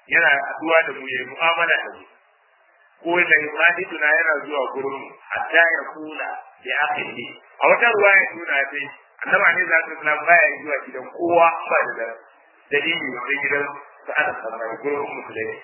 A: yana haduwa da mu yayi mu'amala da mu ko da yusadiduna yana zuwa gurin mu hatta ya kula ya akhihi a wata ruwaya tuna sai annaba ne za ta salam baya zuwa gidan kowa ba da dalili sai gidan sa'ad sallallahu gurin musulmai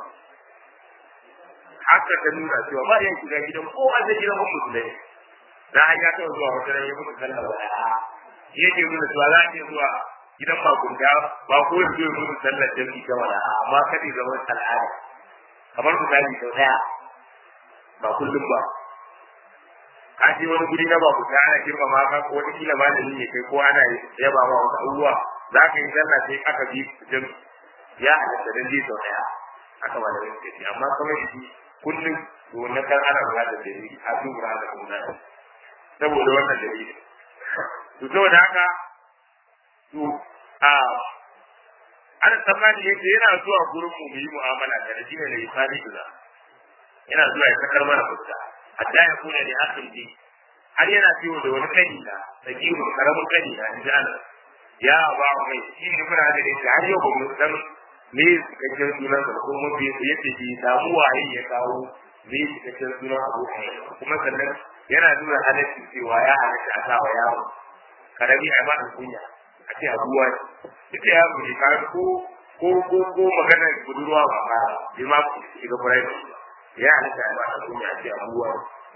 A: haka ta nuna cewa ba ya shiga gidan kowa da gidan musulmai da an ya taɓa zuwa wata ya mutu sallah ba yake nuna cewa za a iya zuwa gidan bakunta ba ko yanzu ya mutu sallar jami'i ta wala amma kada zama al'ada kamar misali sau daya ba kullum ba ka je wani guri na bakunta ana girmama ka ko wata kila ba da ne kai ko ana yaba ma wasu abubuwa za ka yi sallah sai aka bi jami'i ya halatta dan je sau daya aka ba da wani kai amma kamar shi kullum to wannan kan ana ba da dalili a dubura da kuma saboda wannan dalili to saboda haka to a ana tsammani yake yana zuwa gurin mu mu yi mu'amala da shi ne da isani da yana zuwa ya sakar mana fuska hatta ya kuna da hakan ji har yana ciwo da wani kani da sakiru karamin kani da in ji Allah ya ba mai shi ne muna da shi har yau ba mu san me cikakken sunan sa ko mun bi yace shi samu waye ya kawo me cikakken sunan abu kuma sannan yana nuna halaccin cewa ya halatta a sawa yaro karami a mata kunya a ce abuwa ita ya mu ka ko ko ko ko magana budurwa ba ba bi ma ku shiga furai ya halatta a mata kunya a ce abuwa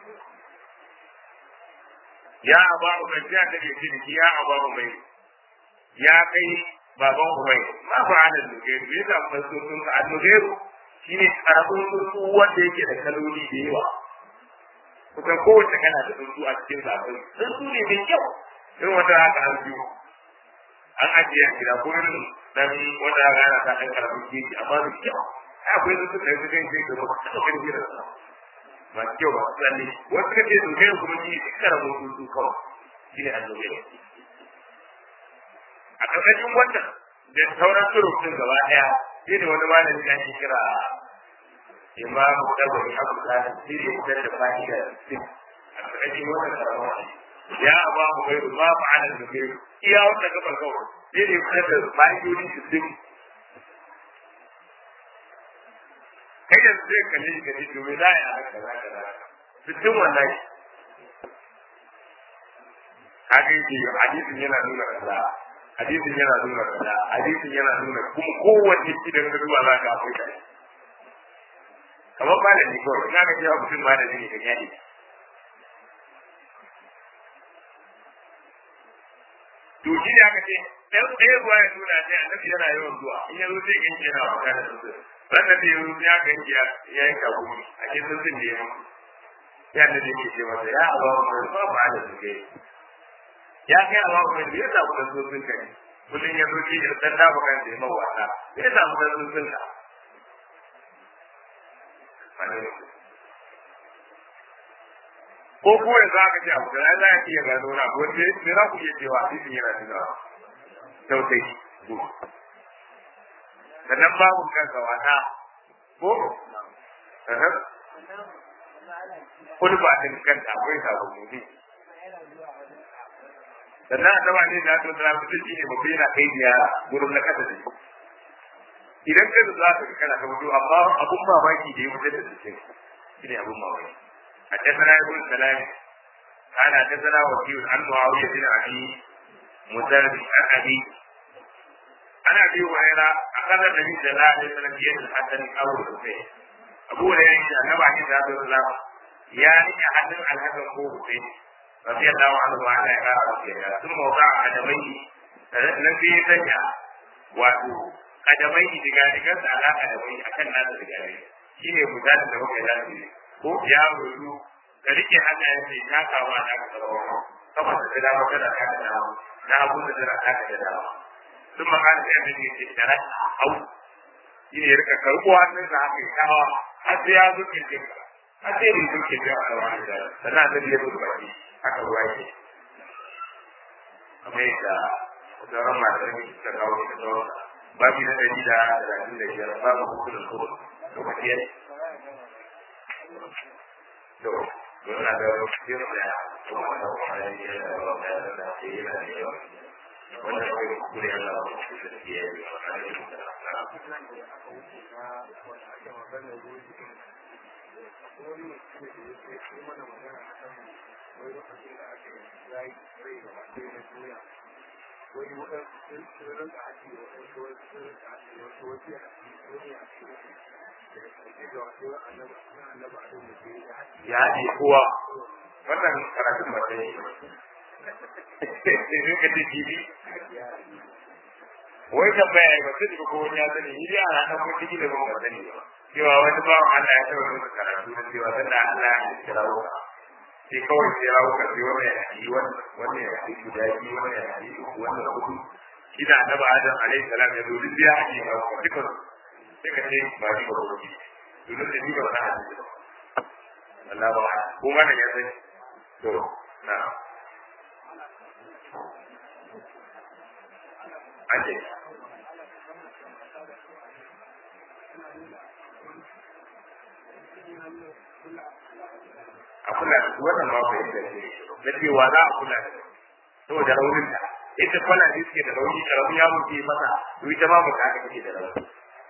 A: ya aba mai ya da ke ciki ya aba mai ya kai baban umai ma fa ana duke me yasa mun so sun ka annuge shine karamin tsuntsu wanda yake da kaloli da yawa kusan kowace kana da tsuntsu a cikin zafin tsuntsu ne mai kyau irin wata haka an biyu an ajiye a gida ko irin dan wanda haka ana ta ɗan karamin keji amma da kyau akwai tsuntsu da yanzu kan kai gaba ta ɗaukar jiran sa masu kyau ba su tsalle wasu kace su kai kuma shi duk karamin tsuntsu kawai shi ne annobe a ƙarƙashin wannan da sauran surutun gaba ɗaya shi ne wani malami da ake kira imamu ɗaukar abu da shi ne fitar da fa'ida a ƙarƙashin wannan karamin ya ba mu bai ba mu ana da kai iya wanda gaban kawai sai ne fitar da fa'idodi su dim kai da zai kalle shi kaje domin za a yi haka za ka za su dim wannan haka yake hadisin yana nuna kaza hadisin yana nuna kaza hadisin yana nuna kuma kowace idan ka duba za ka akwai kai kamar malami kawai ina ga cewa mutum malami ne ka gane to shi ne aka ce ɗan ɗaya ruwa ya nuna sai annabi yana yawan zuwa in ya zo sai ganci yana wata da sosai sannan da ya zo ya ganci ya yi kagumi a ke sun sun da ya mutu ya annabi ke ce masa ya abawa mai ba ba da su kai ya kai abawa mai ya samu da sosin ka ne kullum ya zo shi ya san da ba kan da ya mawata ya samu da sosin ka ko ko yanzu aka ce abu da za a iya gano na ko ce me za ku iya cewa hadisin yana nuna tausayi sannan babu kanka wata ko kulba din kanta akwai sabon mutu sannan annaba ne da to tsara mutum shi ne ba yana kai biya gurin na kasa da shi idan ka za ka kana ka mutu amma abun mamaki da ya mutu da shi shi ne abun mamaki حدثنا ابن سلام قال حدثنا وكيل عن معاويه بن ابي مسلم عن ابي عن ابي هريره اخذ النبي صلى الله عليه وسلم بيد الحسن او الحسين ابو هريره النبي عليه الصلاه والسلام يعني حسن الحسن هو حسين رضي الله عنه وعلى اله ثم وضع قدميه الذي سجع wato kadamai diga digansa ala kadamai akan nasa diga diga shine misalin da muka yi ko ya rudu ka rike hannayen sai ta kawo na ka tsawo kafa da dama kada ka da dama na abu da dara ka da dama sun magana da yadda ne da ran hau shi ne rika karɓo hannun sa haka ya kawo har sai ya zo kin jinka har sai ne zuke da a wani da sannan da biya zuwa baki haka ruwa yake kamar yadda sauran malamai suka kawo da sauran babu na ɗari da talatin da biyar babu hukunan kuma lokaci ya to yana da yin da kuma da wani da da da da yana da yawa wanda ya kai kure Allah ba shi da ke yi wa alaihi salam
B: wani waɗansu sun rinka haƙi waɗansu wasu sun rinka haƙi wasu wasu ya haƙi wani ya haƙi daga ƙarshe da wasu annaba annaba a da ke ya haƙi
A: ya haɗe kowa wannan karatun ba ta yi sai ka ce jibi wai tambaya ba sai ko wani ya sani ni dai ana dan mutum da ban sani ba cewa wani ba Allah ya taɓa musu karatu da cewa sanda Allah ya kira wuka sai kawai sai rawu ka sai wannan ya yi wannan ya yi guda biyu wannan ya yi uku wannan hudu shi da annabi Adam alaihi salam ya zo duk ya haɗe ka duka sai ka ce ba ni ba ko ni dole da ni ba na haɗe ba Allah ba ko wannan ya sani to na Ake. a kula da su wannan ma bai da na cewa za a kula da saboda raunin da ita kwana ne suke da rauni da rauni ya muke masa to ita ma ba ka kake da rauni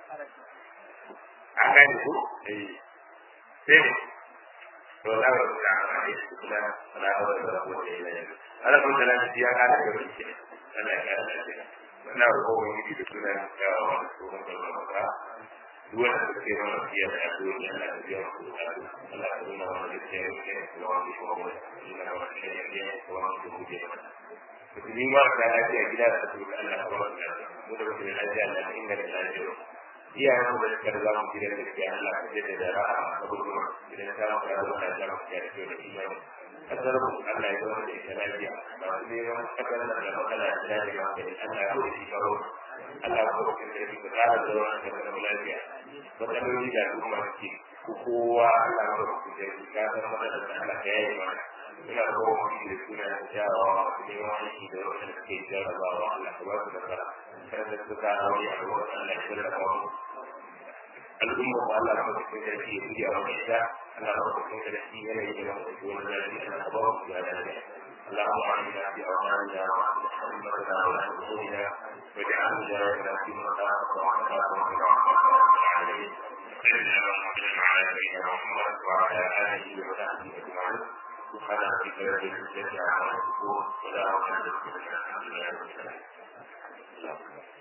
A: an gane ko eh sai ne to la wa ta ne kula la wa ta ko da ila ne ala kun da lafi ya ka da gaba ke Allah ya kara da wannan roƙo ne da sunan ya wa su da ba duk wanda suke mana fiye da addu'o'i Allah ya biya ku Allah ya nuna wa da ke yake da wani ko wani ina wa da ke yake da wani ko ke to ni ma da lafiya gida da su Allah ya ba mu da wani lafiya da inda da lafiya iya yana da suka da zamu gidan da ke Allah ya da da ra'a da gudu idan ta mu da Allah ya mu ya da da imani kasar mu Allah ya zo da ita lafiya ba su ne ma kasar da da magana da lafiya da Allah ya yi karo Allah ya zo da ita da tsara da wannan da lafiya matsaloli da al'umma suke ko kowa Allah ya rubuta da shi ka san matsalar da Allah ya yi mana ina da kowa mutum da suna da jarawa su ne wani shi da wanda suke jarabawa Allah ka ba su da fara kar da su ka hauri a ruwan Allah ya shirya da wani al'umma ko Allah ya rubuta da shi ya yi a wani ita Allah ya rubuta da shi yana yi da wani wani zafi Allah ka ba su da lafiya اللهم اعنا في اوطاننا واصلح امتنا ولا امورنا واجعل ولايتنا في مقامك وعافاك العالمين سيدنا محمد وعلى نبينا محمد وعلى اله وصحبه اجمعين سبحان ربك رب العزه عما يصفون وسلام على المرسلين الحمد لله رب العالمين